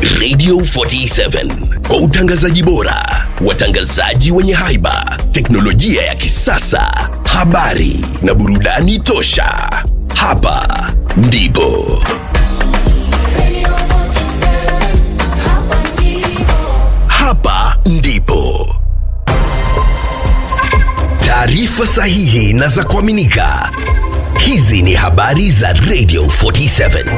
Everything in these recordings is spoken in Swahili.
Radio 47 kwa utangazaji bora, watangazaji wenye haiba, teknolojia ya kisasa, habari na burudani tosha. Hapa ndipo hapa ndipo taarifa sahihi na za kuaminika. Hizi ni habari za Radio 47.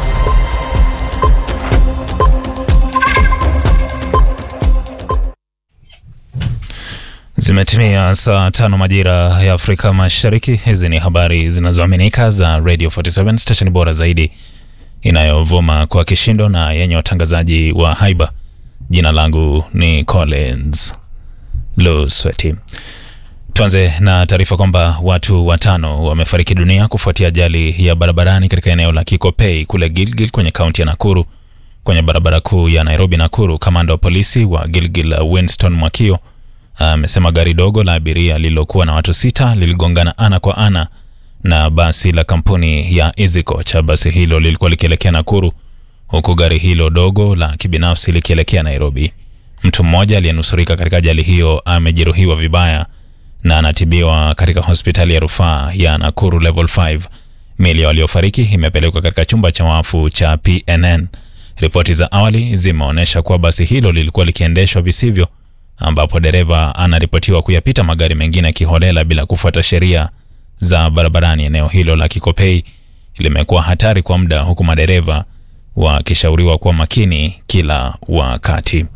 Zimetimia saa tano majira ya Afrika Mashariki. Hizi ni habari zinazoaminika za Radio 47 station bora zaidi inayovuma kwa kishindo na yenye watangazaji wa haiba. Jina langu ni Collins Lusweti. Tuanze na taarifa kwamba watu watano wamefariki dunia kufuatia ajali ya barabarani katika eneo la Kikopei kule Gilgil kwenye kaunti ya Nakuru kwenye barabara kuu ya Nairobi Nakuru. Kamanda wa polisi wa Gilgil Winston Mwakio amesema gari dogo la abiria lililokuwa na watu sita liligongana ana kwa ana na basi la kampuni ya Easy Coach. Basi hilo lilikuwa likielekea Nakuru huku gari hilo dogo la kibinafsi likielekea Nairobi. Mtu mmoja aliyenusurika katika ajali hiyo amejeruhiwa vibaya na anatibiwa katika hospitali ya rufaa ya Nakuru level 5. Miili ya waliofariki imepelekwa katika chumba cha wafu cha PNN. Ripoti za awali zimeonyesha kuwa basi hilo lilikuwa likiendeshwa visivyo, ambapo dereva anaripotiwa kuyapita magari mengine kiholela bila kufuata sheria za barabarani. Eneo hilo la Kikopei limekuwa hatari kwa muda, huku madereva wakishauriwa kuwa makini kila wakati.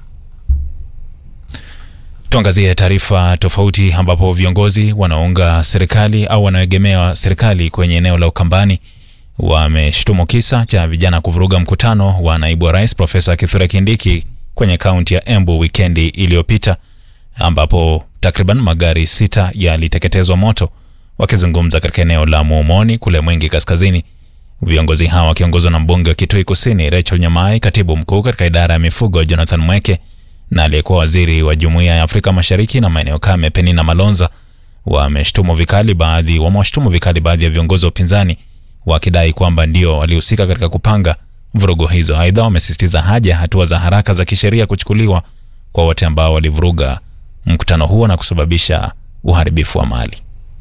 Tuangazie taarifa tofauti ambapo viongozi wanaounga serikali au wanaoegemea serikali kwenye eneo la Ukambani wameshtumu kisa cha vijana kuvuruga mkutano wa naibu wa rais Profesa Kithure Kindiki kwenye kaunti ya Embu wikendi iliyopita, ambapo takriban magari sita yaliteketezwa moto. Wakizungumza katika eneo la Muumoni kule Mwingi Kaskazini, viongozi hawa wakiongozwa na mbunge wa Kitui Kusini Rachel Nyamai, katibu mkuu katika idara ya mifugo Jonathan Mweke na aliyekuwa waziri wa jumuiya ya Afrika Mashariki na maeneo kame Penina Malonza wameshtumu vikali baadhi wamewashtumu vikali baadhi ya viongozi wa upinzani wakidai kwamba ndio walihusika katika kupanga vurugu hizo. Aidha, wamesisitiza haja ya hatua za haraka za kisheria kuchukuliwa kwa wote ambao walivuruga mkutano huo na kusababisha uharibifu wa mali.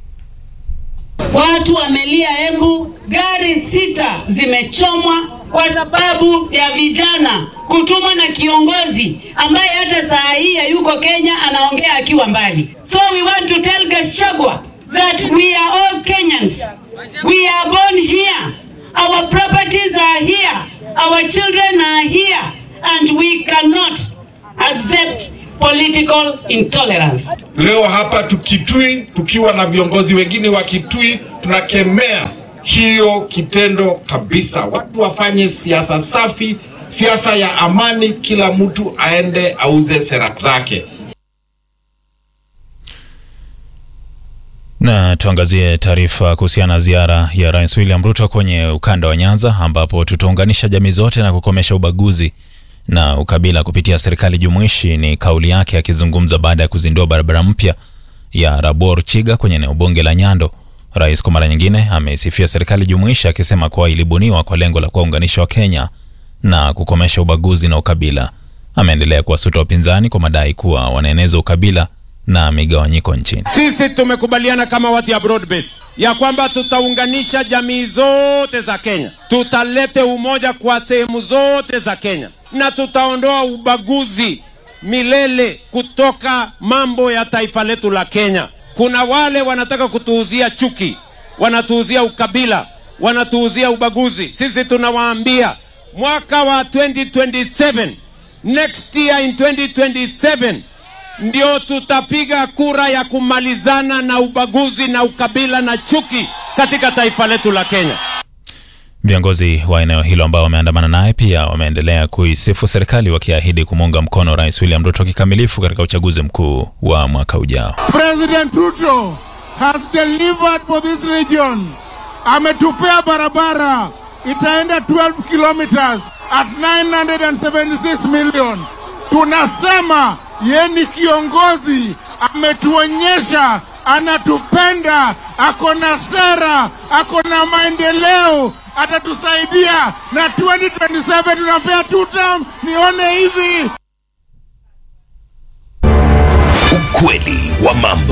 Watu wamelia Embu, gari sita zimechomwa kwa sababu ya vijana kutumwa na kiongozi ambaye hata saa hii hayuko Kenya, anaongea akiwa mbali. So we want to tell Gachagua that we are all Kenyans. We are born here. Our properties are here. Our children are here. And we cannot accept political intolerance. Leo hapa tukitui, tukiwa na viongozi wengine wa Kitui, tunakemea hiyo kitendo kabisa. Watu wafanye siasa safi, siasa ya amani, kila mtu aende auze sera zake. Na tuangazie taarifa kuhusiana na ziara ya Rais William Ruto kwenye ukanda wa Nyanza, ambapo tutaunganisha jamii zote na kukomesha ubaguzi na ukabila kupitia serikali jumuishi. Ni kauli yake akizungumza baada ya kuzindua barabara mpya ya Rabor Chiga kwenye eneo bunge la Nyando. Rais kwa mara nyingine ameisifia serikali jumuishi akisema kuwa ilibuniwa kwa lengo la kuwaunganisha Wakenya na kukomesha ubaguzi na ukabila. Ameendelea kuwasuta wapinzani kwa madai kuwa wanaeneza ukabila na migawanyiko nchini. Sisi tumekubaliana kama watu ya broad base ya kwamba tutaunganisha jamii zote za Kenya, tutalete umoja kwa sehemu zote za Kenya na tutaondoa ubaguzi milele kutoka mambo ya taifa letu la Kenya. Kuna wale wanataka kutuuzia chuki, wanatuuzia ukabila, wanatuuzia ubaguzi. Sisi tunawaambia mwaka wa 2027 next year in 2027 ndio tutapiga kura ya kumalizana na ubaguzi na ukabila na chuki katika taifa letu la Kenya. Viongozi wa eneo hilo ambao wameandamana naye pia wameendelea kuisifu serikali wakiahidi kumuunga mkono Rais William Ruto kikamilifu katika uchaguzi mkuu wa mwaka ujao. President Ruto has delivered for this region. Ametupea barabara itaenda 12 kilometers at 976 million. Tunasema ye ni kiongozi, ametuonyesha anatupenda, ako na sera, ako na maendeleo, atatusaidia na 2027 tunampea two term. Nione hivi. Ukweli wa mambo.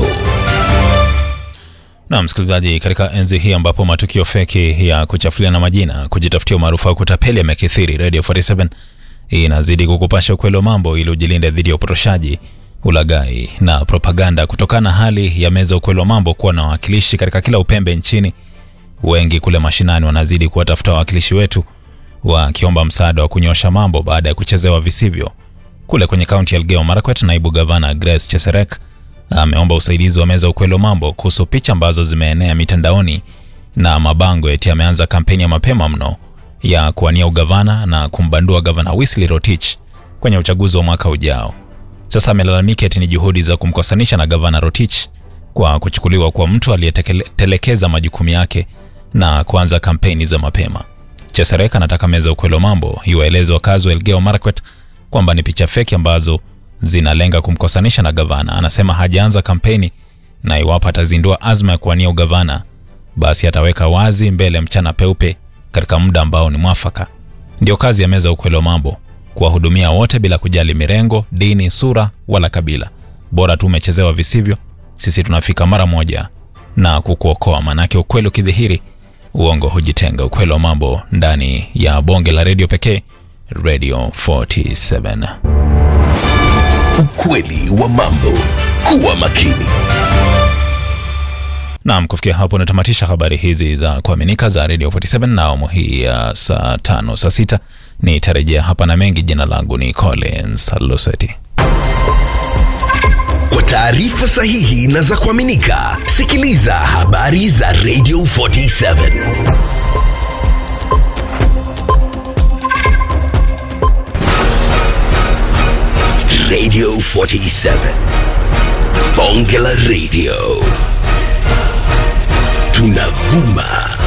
Na msikilizaji, katika enzi hii ambapo matukio feki ya kuchafuliana majina, kujitafutia umaarufu au kutapeli yamekithiri, Radio 47 inazidi kukupasha ukweli wa mambo ili ujilinde dhidi ya upotoshaji, ulaghai na propaganda. Kutokana na hali ya meza ukweli wa mambo kuwa na wawakilishi katika kila upembe nchini, wengi kule mashinani wanazidi kuwatafuta wawakilishi wetu wakiomba msaada wa kunyosha mambo baada ya kuchezewa visivyo. Kule kwenye kaunti ya Elgeyo Marakwet, naibu gavana Grace Cheserek ameomba usaidizi wa meza ukweli wa mambo kuhusu picha ambazo zimeenea mitandaoni na mabango eti ameanza kampeni ya mapema mno ya kuwania ugavana na kumbandua gavana Wesley Rotich kwenye uchaguzi wa mwaka ujao. Sasa amelalamika eti ni juhudi za kumkosanisha na gavana Rotich kwa kuchukuliwa kwa mtu aliyetelekeza majukumu yake na kuanza kampeni za mapema. Cheserek anataka meza ukweli wa mambo iwaeleze wakazi wa Elgeyo Marakwet kwamba ni picha feki ambazo zinalenga kumkosanisha na gavana. Anasema hajaanza kampeni na iwapo atazindua azma ya kuwania ugavana, basi ataweka wazi mbele mchana peupe katika muda ambao ni mwafaka. Ndio kazi ya meza ukweli wa mambo, kuwahudumia wote bila kujali mirengo, dini, sura wala kabila. Bora tu umechezewa visivyo, sisi tunafika mara moja na kukuokoa, manake ukweli ukidhihiri, uongo hujitenga. Ukweli wa mambo ndani ya bonge la redio pekee, Radio 47. Ukweli wa mambo. Kuwa makini. Naam, kufikia hapo natamatisha habari hizi za kuaminika za Radio 47 na awamu hii ya saa tano saa sita nitarejea hapa na mengi. Jina langu ni Collins Luseti. Kwa taarifa sahihi na za kuaminika, sikiliza habari za Radio 47. Radio 47. Bonge la Radio. Tunavuma